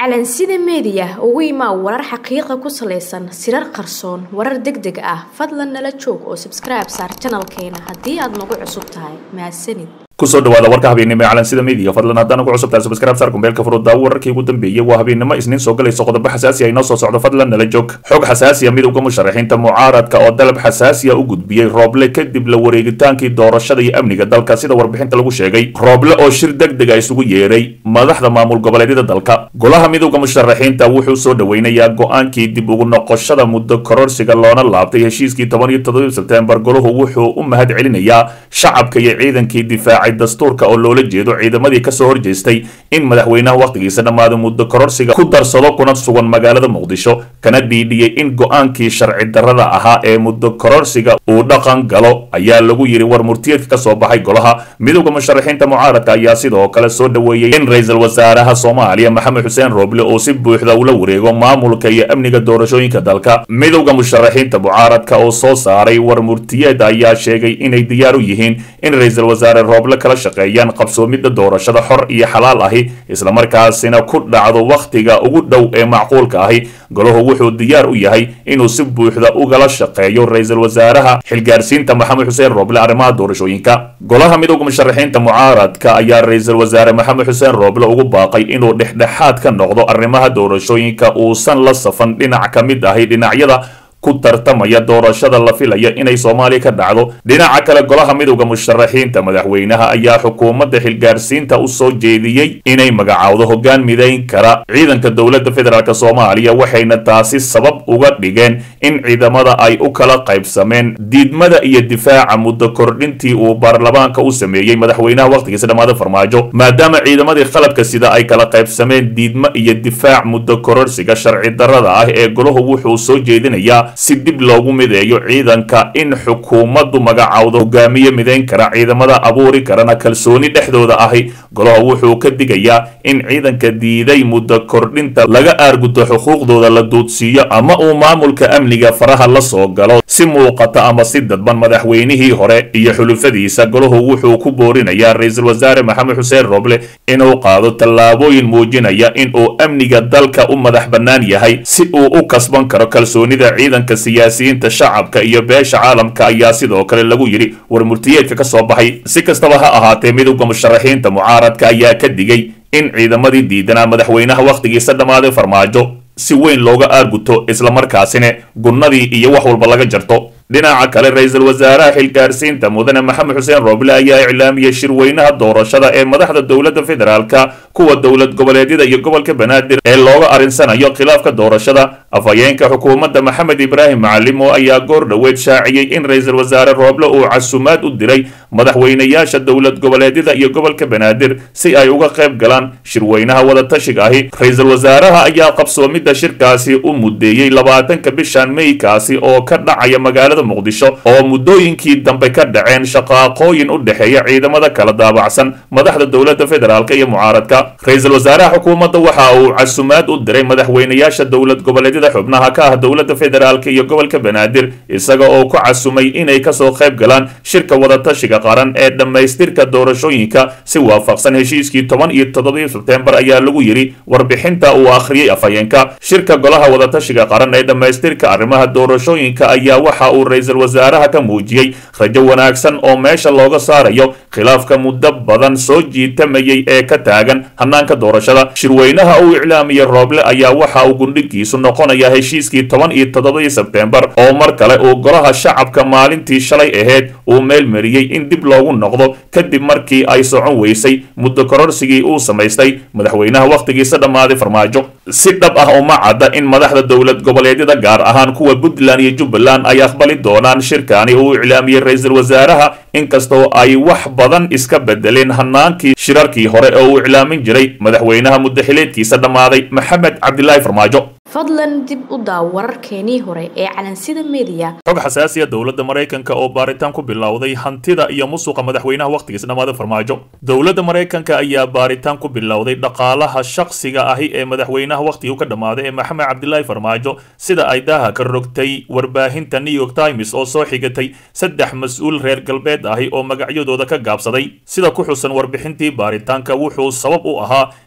calansida meediya ugu imaa warar xaqiiqa ku salaysan sirar qarsoon warar deg deg ah fadlan nala joog oo sabskribe saar janalkeena haddii aad nagu cusub tahay mahadsanid kusoo dhawaada warka habeennimo ee calansida media fadlan haddana ku cusubtahay subscribe saar kumbeelka furudda wararkii ugu dambeeyey waa habeennimo isniin soo galayso qodobo xasaasi ah inoo soo socdo fadlan nala joog xog xasaasiya midowga musharaxiinta mucaaradka oo dalab xasaasiya u gudbiyey rooble kadib la wareegitaankii doorashada iyo amniga dalka sida warbixinta lagu sheegay rooble oo shir deg dega isugu yeeray madaxda maamul goboleedyada dalka golaha midowga musharaxiinta wuxuu soo dhoweynayaa go-aankii dib ugu noqoshada muddo kororsiga loona laabtay heshiiskii toban iyo toddoba sebtembar golahu wuxuu u mahad celinayaa shacabka iyo ciidankii difaacay dastuurka oo loola jeedo ciidamadii kasoo horjeestay in madaxweynaha wakhtigiisa dhammaada muddo kororsiga ku darsado kuna sugan magaalada muqdisho kana dhiidhiyey in go-aankii sharci darrada ahaa ee muddo kororsiga uu dhaqan galo ayaa lagu yidhi war murtiyeedka kasoo baxay golaha midowda musharaxiinta mucaaradka ayaa sidoo kale soo dhoweeyey in ra-iisul wasaaraha soomaaliya maxamed xuseen rooble oo si buuxda ula wareego maamulka iyo amniga doorashooyinka dalka midowda musharaxiinta mucaaradka oo soo saaray war murtiyeed ayaa sheegay inay diyaar u yihiin in ra-iisul wasaare rooble kala shaqeeyaan qabsoomidda doorashada xor iyo xalaal ahi islamarkaasina ku dhacdo wakhtiga ugu dhow ee macquulka ahi golahu wuxuu diyaar u yahay inuu si buuxda ugala shaqeeyo ra-iisul wasaaraha xilgaarsiinta maxamed xuseen rooble arrimaha doorashooyinka golaha midowga musharaxiinta mucaaradka ayaa ra-iisul wasaare maxamed xuseen rooble ugu baaqay inuu dhexdhexaad ka noqdo arrimaha doorashooyinka uusan la safan dhinac ka mid ahi dhinacyada ku tartamaya doorashada la filaya inay soomaaliya ka dhacdo dhinaca kale golaha midowda musharaxiinta madaxweynaha ayaa xukuumadda xilgaarsiinta u soo jeediyey inay magacaawdo hoggaan midayn kara ciidanka dowladda federaalk soomaaliya waxayna taasi sabab uga dhigeen in ciidamada ay u kala qaybsameen diidmada iyo difaaca muddo kordhintii uu baarlamaanka u sameeyey madaxweynaha wakhtigiisa dhammaada farmaajo maadaama ciidamadii qalabka sida ay kala qaybsameen diidmo iyo difaac muddo kororsiga sharci darrada ah ee golahu wuxuu soo jeedinayaa si dib loogu mideeyo ciidanka in xukuumaddu magacaawdo hogaamiye midayn kara ciidamada abuuri karana kalsooni dhexdooda ahi golaha wuxuu ka digayaa in ciidanka diiday muddo kordhinta laga aarguto xuquuqdooda la duudsiiyo ama uu maamulka amniga faraha la soo galo si muuqata ama si dadban madaxweynihii hore iyo xulufadiisa golahu wuxuu ku boorinayaa ra-iisul wasaare maxamed xuseen rooble inuu qaado tallaabooyin muujinaya in uu amniga dalka u madax bannaan yahay si uu u kasban karo kalsoonida ciidanka siyaasiyiinta shacabka iyo beesha caalamka ayaa sidoo kale lagu yidhi war murtiyeedka ka soo baxay si kastaba ha ahaatee midowda musharaxiinta mucaaradka ayaa ka digay in ciidamadii diidanaa madaxweynaha wakhtigiisa dhammaaday farmaajo si weyn looga aarguto islamarkaasina gunnadii iyo wax walba laga jarto dhinaca kale ra-iisul wasaaraha xilgaarsiinta mudane maxamed xuseen rooble ayaa iclaamiyey shirweynaha doorashada ee madaxda dowladda federaalka kuwa dowlad goboleedyada iyo gobolka banaadir ee looga arinsanayo khilaafka doorashada afhayeenka xukuumadda maxamed ibraahim macalimo ayaa goor dhoweed shaaciyey in ra-iisul wasaare rooble uu casumaad u diray madaxweynayaasha dowlad goboleedyada iyo gobolka banaadir si ay uga qayb galaan shirweynaha wadatashiga ahi ra-iisul wasaaraha ayaa qabsoomidda shirkaasi u mudeeyey labaatanka bishan meykaasi oo ka dhacaya magaalada muqdisho oo muddooyinkii dambe ka dhaceen shaqaaqooyin u dhexeeya ciidamada kala daabacsan madaxda dowladda federaalk iyo mucaaradka ra-iisul wasaaraha xukuumadda waxa uu casumaad u diray madaxweynayaasha dowlad goboleedyada xubnaha ka ah dowladda federaalk iyo gobolka banaadir isaga oo ku casumay inay kasoo qayb galaan shirka wadatashiga qaran ee dhammaystirka doorashooyinka si waafaqsan heshiiskii toban iyo toddobaiyo sebtembar ayaa lagu yidhi warbixinta uu akhriyey afhayeenka shirka golaha wadatashiga qaran ee dhammaystirka arrimaha doorashooyinka ayaa waxa uu ra-iisul wasaaraha ka muujiyey rajo wanaagsan oo meesha looga saarayo khilaafka muddo badan soo jiitamayay ee ka taagan hanaanka doorashada shirweynaha uu iclaamiyey rooble ayaa waxa uu gundhigiisu noqonaya heshiiskii toban iyo toddobadii sebtembar oo mar kale uu golaha shacabka maalintii shalay ahayd uu meel mariyey in dib loogu noqdo kadib markii ay socon weysay muddo kororsigii uu samaystay madaxweynaha wakhtigiisa dhammaaday farmaajo si dhab ah uma cadda in madaxda dowlad goboleedyada gaar ahaan kuwa puntland iyo jubbaland ay aqbali doonaan shirkani uu iclaamiyey ra-iisul wasaaraha inkastoo ay wax badan iska bedeleen hanaankii shirarkii hore oo uu iclaamin jiray madaxweynaha muddaxileedkiisa dhammaaday maxamed cabdilaahi farmaajo fadlan dib u daaw wararkeenii hore ee calansida meediya xog xasaasiya dowladda maraykanka oo baaritaan ku bilowday hantida iyo musuqa madaxweynaha wakhtigiisa dhammaada farmaajo dowladda maraykanka ayaa baaritaan ku bilowday dhaqaalaha shakhsiga ahi ee madaxweynaha wakhtigii ka dhammaaday ee maxamed cabdilaahi farmaajo sida ay daaha ka rogtay warbaahinta new york times oo soo xigatay saddex mas-uul reer galbeed ahi oo magacyadooda ka gaabsaday sida ku xusan warbixintii baaritaanka wuxuu sabab u ahaa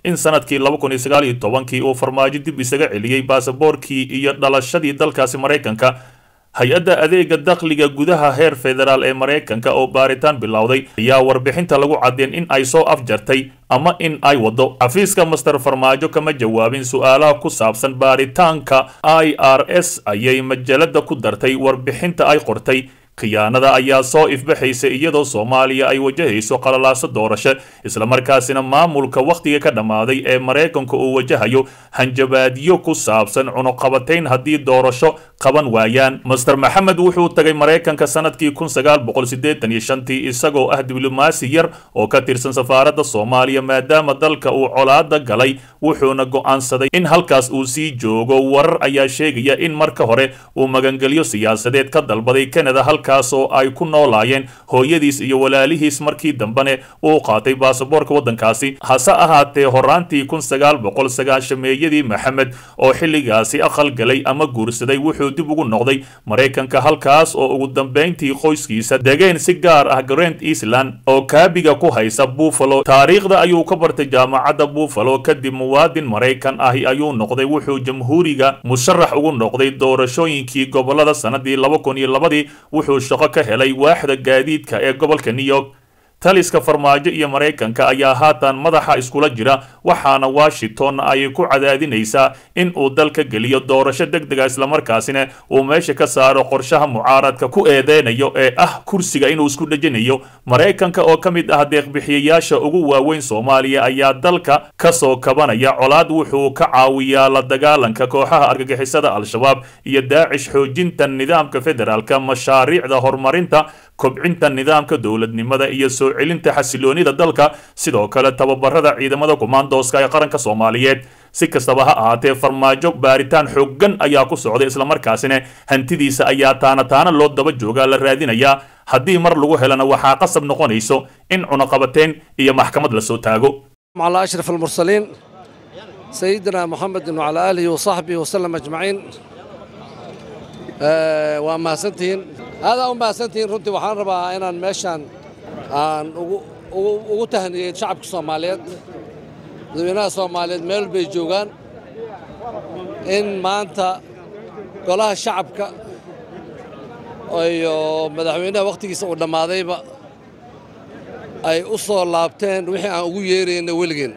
in sanadkii laba kun iyo sagaal iyo tobankii uu farmaajo dib isaga celiyey baasaboorkii iyo dhalashadii dalkaasi maraykanka hay-adda adeega dakhliga gudaha heer federaal ee maraykanka oo baaritaan bilowday ayaa warbixinta lagu caddeen in ay soo afjartay ama in ay waddo xafiiska master farmaajo kama jawaabin su-aalaha ku saabsan baaritaanka i r s ayay majalada ku dartay warbixinta ay qortay khiyaanada ayaa soo ifbaxaysa iyadoo soomaaliya ay wajahayso qalalaaso doorasho islamarkaasina maamulka wakhtiga ka dhammaaday ee maraykanka uu wajahayo hanjabaadyo ku saabsan cunuqabatayn haddii doorasho qaban waayaan master maxamed wuxuu tagay maraykanka sanadkii kun sagaal boqol siddeetan iyo shantii isagoo ah diblomaasi yar oo ka tirsan safaaradda soomaaliya maadaama dalka uu colaada galay wuxuuna go'aansaday in halkaas uu sii joogo warar ayaa sheegaya in marka hore uu magangelyo siyaasadeed ka dalbaday canada halkaas oo ay ku noolaayeen hooyadiis iyo walaalihiis markii dambene uu qaatay baasaboorka waddankaasi hase ahaatee horaantii kun sagaal boqol sagaashameeyadii maxamed oo xilligaasi aqal galay ama guursaday wuxuu dib ugu noqday maraykanka halkaas oo ugu dambayntii qoyskiisa degeen si gaar ah grand eastland oo kaabiga ku haysa buffalo taariikhda ayuu ka bartay jaamacadda buffalo kadib muwaadin maraykan ahi ayuu noqday wuxuu jamhuuriga musharax ugu noqday doorashooyinkii gobolada sanadii laba kun iyo labadii wuxuu shaqo ka helay waaxda gaadiidka ee gobolka new york taliska farmaajo iyo maraykanka ayaa haatan madaxa iskula jira waxaana washington ay ku cadaadinaysaa in uu dalka geliyo doorasho deg dega islamarkaasina uu meesha ka saaro qorshaha mucaaradka ku eedeynayo ee ah kursiga inuu isku dhejinayo maraykanka oo ka mid ah deeqbixiyayaasha ugu waaweyn soomaaliya ayaa dalka kasoo kabanaya colaad wuxuu ka caawiyaa la dagaalanka kooxaha argagixisada al-shabaab iyo daacish xoojinta nidaamka federaalka mashaariicda horumarinta kobcinta nidaamka dowladnimada iyo soo celinta xasiloonida dalka sidoo kale tababarada ciidamada kumaandooska ee qaranka soomaaliyeed si kastaba ha ahaatee farmaajo baaritaan xooggan ayaa ku socday islamarkaasina hantidiisa ayaa taana taana loo daba joogaa la raadinayaa haddii mar lagu helana waxaa qasab noqonayso in cunaqabateen iyo maxkamad lasoo taago على أشرف المرسلين سيدنا محمد وعلى آله وصحبه وسلم أجمعين آه وما سنتين هذا وما سنتين runtii waxaan rabaa inaan meeshaan aan ugu ugu ugu tahniyey shacabka Soomaaliyeed dadweynaha Soomaaliyeed meel bay joogaan in maanta golaha shacabka iyo madaxweynaha waqtigiisa uu dhammaadayba ay u soo laabteen wixii aan ugu yeerayna weligeen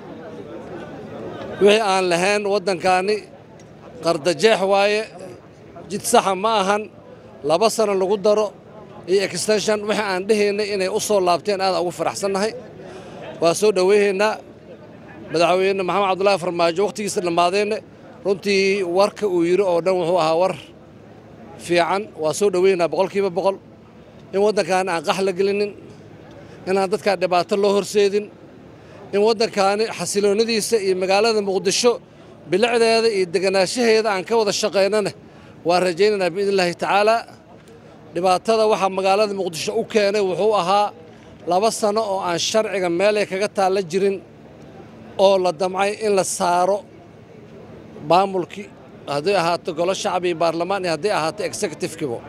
wixii aan lahayn waddankaani qardajeex waaye jid saxa ma ahan laba sano lagu daro iyo extension wixii aan dhehaynay inay u soo laabteen aadaan ugu faraxsannahay waa soo dhoweynaynaa madaxweyne maxamed cabdullaahi farmaajo wakhtigiisa dhammaadeenna runtii warka uu yidhi oo dhan wuxuu ahaa war fiican waa soo dhoweynaynaa boqolkiiba boqol in waddankaani aan qax la gelinin inaan dadkaa dhibaato loo horseedin in waddankaani xasiloonnadiisa iyo magaalada muqdisho bilicdeeda iyo deganaanshaheeda aan ka wada shaqaynana waan rajaynaynaa biidn illaahi tacaalaa dhibaatada waxaa magaalada muqdisho u keenay wuxuu ahaa laba sano oo aan sharciga meelay kaga taalla jirin oo la damcay in la saaro maamulkii hadday ahaato golo shacbi iyo baarlamaan iyo hadday ahaato executifekibo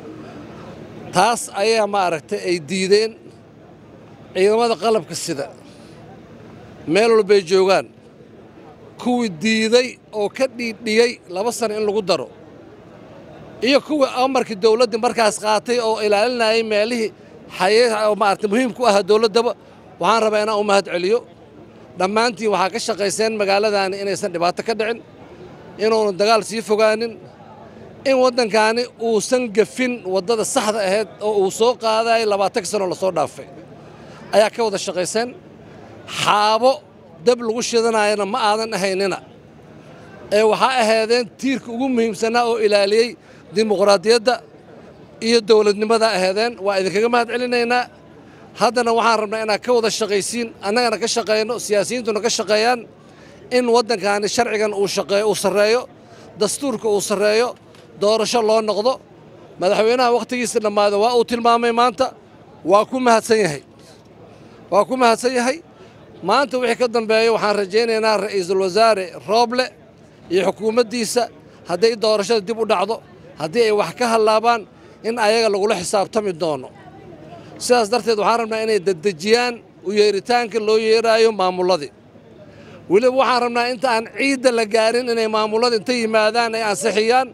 taas ayaa maaragtay ay diideen ciidamada qalabka sida meel walbay joogaan kuwii diiday oo ka dhiidhiyey laba sano in lagu daro iyo kuwii amarkii dawladdii markaas qaatay oo ilaalinayay meelihii maarata muhiim ku ahaa dawladdaba waxaan rabaa inaan u mahad celiyo dhammaantiin waxaa ka shaqayseen magaaladaani inaysan dhibaato ka dhicin inuunan dagaal sii fogaanin in waddankaani uusan gafin waddada saxda ahayd oo uu soo qaadayay labaatanka sanoo lasoo dhaafay ayaa ka wada shaqayseen xaabo dab lagu shidanayana ma aadan ahaynina ee waxaa ahaydeen tiirka ugu muhiimsanaa oo ilaaliyey dimuqraadiyadda iyo dowladnimada ahaydeen waa idinkaga mahad celinaynaa haddana waxaan rabnaa inaad ka wada shaqaysiin annagana ka shaqayno siyaasiyiintuna ka shaqeeyaan in waddankaani sharcigan uu shaqeeyo uu sarreeyo dastuurka uu sarreeyo doorasho loo noqdo madaxweynaha wakhtigiisa dhammaada waa uu tilmaamay maanta waa ku mahadsan yahay waa ku mahadsan yahay maanta wixii ka dambeeya waxaan rajaynaynaa ra'iisul wasaare rooble iyo xukuumaddiisa hadday doorashada dib u dhacdo haddii ay wax ka hallaabaan in ayaga lagula xisaabtami doono sidaas darteed waxaan rabnaa inay dedejiyaan u yeeritaanka loo yeeraayo maamulladii weliba waxaan rabnaa inta aan ciidda la gaarin inay maamulada inta yimaadaan ay ansixiyaan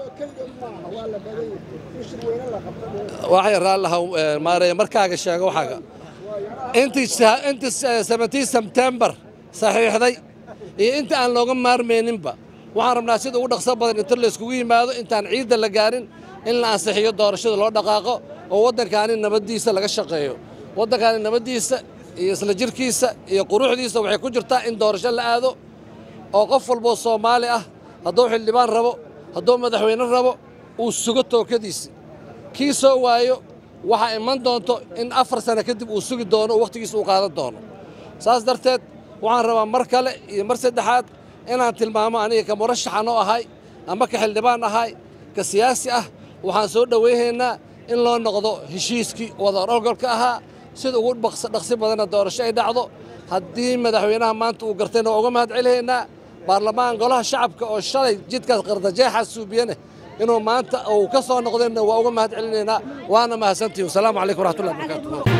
waxay raallaha maareeye markaaga sheego waxaaga intii intii seventeen sebtembar saxiixday iyo inta aan looga maarmayninba waxaan rabnaa sida ugu dhaqso badan inta layskugu yimaado intaan ciidda la gaarin in la ansixiyo doorashada loo dhaqaaqo oo waddankaani nabaddiisa laga shaqeeyo waddankaani nabaddiisa iyo isla jirkiisa iyo quruxdiisa waxay ku jirtaa in doorasho la aado oo qof walboo soomaali ah hadduu xildhibaan rabo hadduu madaxweyne rabo uu sugo tookadiisi kii soo waayo waxaa iman doonto in afar sano kadib uu sugi doono oo wakhtigiisa uu qaadan doono saas darteed waxaan rabaa mar kale iyo mar saddexaad inaan tilmaamo aniga ka murashaxan oo ahay ama ka xildhibaan ahay ka siyaasi ah waxaan soo dhowaynaynaa in loo noqdo heshiiskii wadar ogolka ahaa sida ugu dhaqsi badanna doorasho ay dhacdo haddii madaxweynaha maanta uu gartayna waa uga mahad celinaynaa baarlamaan golaha shacabka oo shalay jidkaas qardajeexaa suubiyane inuu maanta uu ka soo noqdayna waa uga mahad celinaynaa waana mahadsantihi wasalaamu calaykum waraxmatullahi wabarakaatu